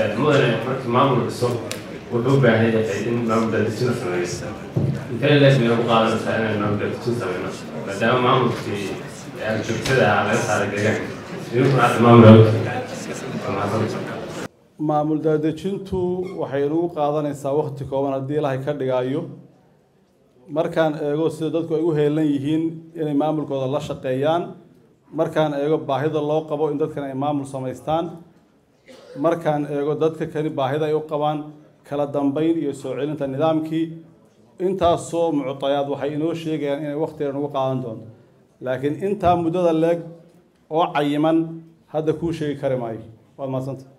mudane markii maamul dhiso wuxuu u baahan yahay in maamul daadejin la sameeyo intee leeg bayna ku qaadanaysaa inay maamul daadejin sameyno maadaama maamulkii joogtada ah laga saaray deegaanka idinkuna hadda maamul maamul daadejintu waxay nagu qaadanaysaa waqti kooban haddii ilaahay ka dhigaayo markaan eego sida dadku ay u heelan yihiin inay maamulkooda la shaqeeyaan markaan eego baahida loo qabo in dadkan ay maamul samaystaan markaan eego dadka kani baahida ay u qabaan kala dambeyn iyo soo celinta nidaamkii intaasoo muctayaad waxay inoo sheegayaan inay waqtiga nagu qaadan doonto laakiin intaa muddada leeg oo cayiman hadda kuu sheegi kari maayo waad mahadsanta